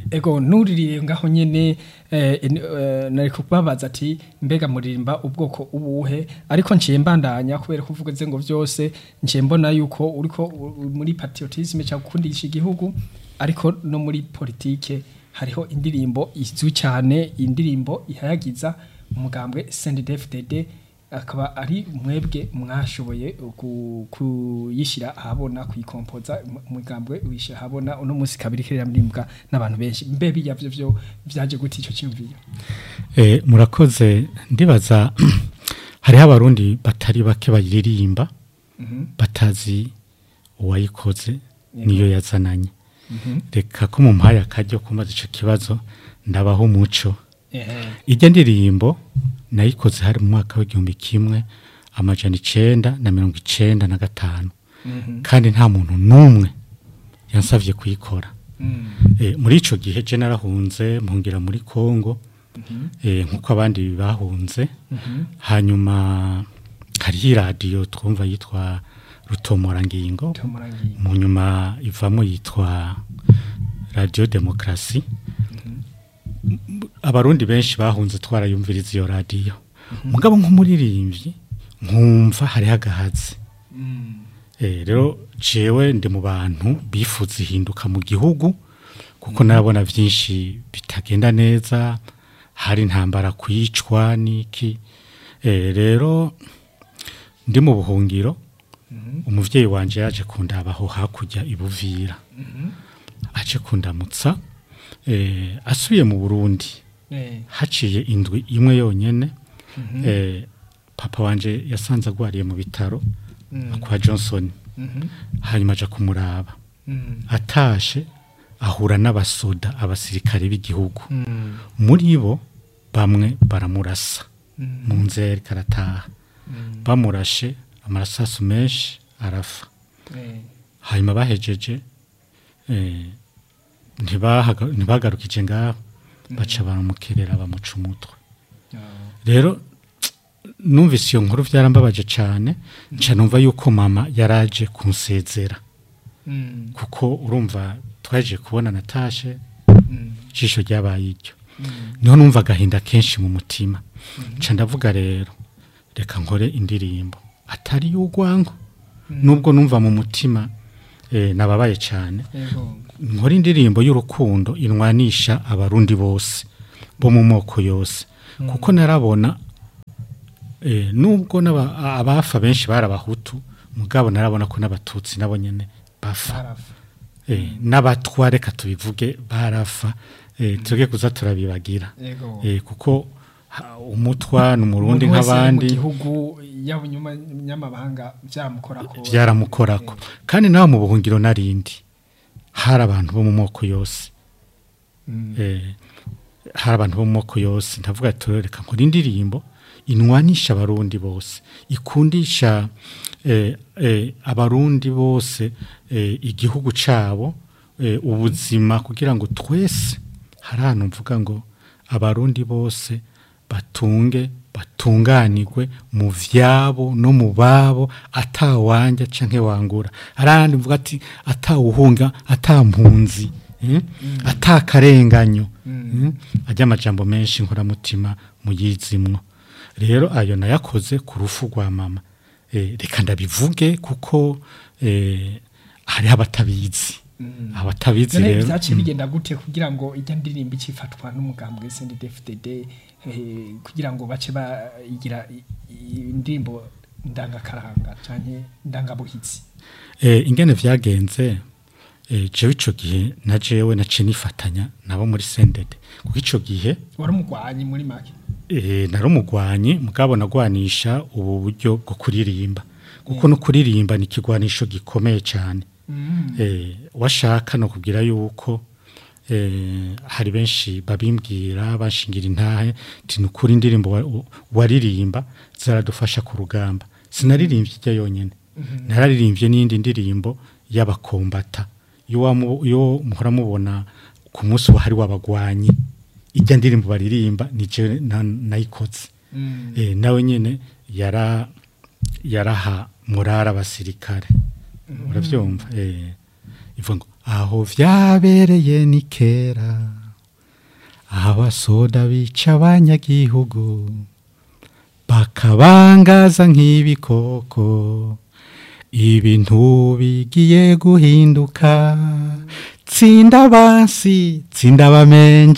ego nuririye ngaho nyene eh, en- eh, nari kubabaza ati mbega muririmba ubwoko ubuhe ariko nciye mbandanya kubera ko uvuze ngo vyose nciye mbona yuko uriko u- u- muri patriotisme cyangwa gukundisha igihugu ariko no muri politike hariho indirimbo izwi cyane indirimbo ihayagiza umugambwe CNDD-FDD akaba ari mwebwe mwashoboye ku- kuyishyira ahabona kuyikompoza mu- umugambwe wishyira ahabona uno munsi kabiri kiririmbwa n'abantu benshi mbe biya byo byo byaje gute icyo cyumviyo Eh, murakoze ndibaza hariho abarundi batari bake bayiririmba batazi uwayikoze niyo yazananye reka ko mu mpaye akaryo kumaze icyo kibazo ndabaho umuco ijya ndirimbo nayikoze hari mu mwaka w'igihumbi kimwe amajana icenda na mirongo icenda na gatanu kandi nta muntu n'umwe yansabye kuyikora Eh, muri ico gihe je narahunze mpungira muri Kongo eh, nkuko abandi bahunze hanyuma hariho iradiyo twumva yitwa rutomorangingo mu nyuma ivamo yitwa radiyo demokarasi abarundi benshi bahunze twarayumviriza iyo radiyo mugabo nk'umuririmbyi nkumva hariho agahazi Eh, rero jewe ndi mu bantu bifuza ihinduka mu gihugu kuko narabona byinshi bitagenda neza hari intambara kwicwa n'iki Eh, rero ndi mu buhungiro umuvyeyi wanje yaje kundabaho hakurya ibuvira aje kundamutsa eh, asubiye mu burundi haciye indwi imwe yonyene eh, papa wanje yasanze agwariye mu bitaro kwa johnson hanyuma aja kumuraba atashe ahura n'abasoda abasirikare b'igihugu muri bo bamwe baramurasa mu nzeri karataha bamurashe amarasasu menshi arafa hanyuma bahejeje eh, ntibahaga- ntibagarukije ngaho baca baramukerera bamuca umutwe rero numvise iyo nkuru byarambabaje cyane nca numva yuko mama yaraje kunsezera kuko urumva twaje kubona natashe ijisho ryabaye iryo niho numva agahinda kenshi mu mutima nca ndavuga rero reka nkore indirimbo atari y'urwango nubwo numva mu mutima eh, nababaye cyane nkora indirimbo y'urukundo inwanisha abarundi bose bo mu moko yose kuko narabona eh, nubwo n'aba- abafa benshi bari abahutu mugabo narabona ko n'abatutsi nabo nyene bafa eh, n'abatwa reka tubivuge barafa eh, tuge kuza turabibagira Yego. eh, kuko ha- umutwa ni umurundi Umuntu wese nk'abandi mu gihugu yaba inyuma nyamabanga byamukorako byaramukorako kandi nawe mu buhungiro narindi hari abantu bo mu moko yose eh, hari abantu bo mu moko yose ndavuga ati reka nkora indirimbo inwanisha abarundi bose ikundisha eh, eh, abarundi bose eh, igihugu cabo eh, ubuzima kugira ngo twese hari ahantu mvuga ngo abarundi bose batunge batunganirwe mu vyabo no mu babo atawanja canke wangura arandi mvuga ati atawuhunga atampunzi eh? atakarenganyo mm. ajya amajambo menshi nkoramutima muyizimwo rero ayo nayakoze ku rufu rwa mama eh, reka ndabivuge kuko eh, hariho abatabizi abatabizi none rero byaciye mm. bigenda gute kugira ngo ijya ndirimbo ikifatwa n'umugambwe CNDD-FDD eh, kugira ngo bace bayigira i- i- indirimbo ndangakaranga canke ndangabuhitsi Eh, ingene vyagenze eh, jewe ico gihe na jewe naciye nifatanya nabo muri sendede kuko ico gihe wari umugwanyi muri make eh, nari umugwanyi mugabo nagwanisha ubu buryo bwo kuririmba kuko no kuririmba ni ikigwanisho gikomeye cyane eh, washaka no kugira yuko eh, hari benshi babimbwira bashingira intahe ti nukuri indirimbo wa- u- waririmba zaradufasha ku rugamba sinaririmbye ijya yonyene nararirimbye n'indi ndirimbo y'abakombata iyo wamu- iyo muhora mubona ku munsi wahari w'abagwanyi ijya ndirimbo baririmba ni je na- nayikoze eh, nawe nyene yara yaraha murara abasirikare uravyumva eh ivuga ngo aho vyabereye ni kera abasoda bica abanyagihugu bakabangaza nk'ibikoko ibintu bigiye guhinduka tsinda bansi tsinda bamenje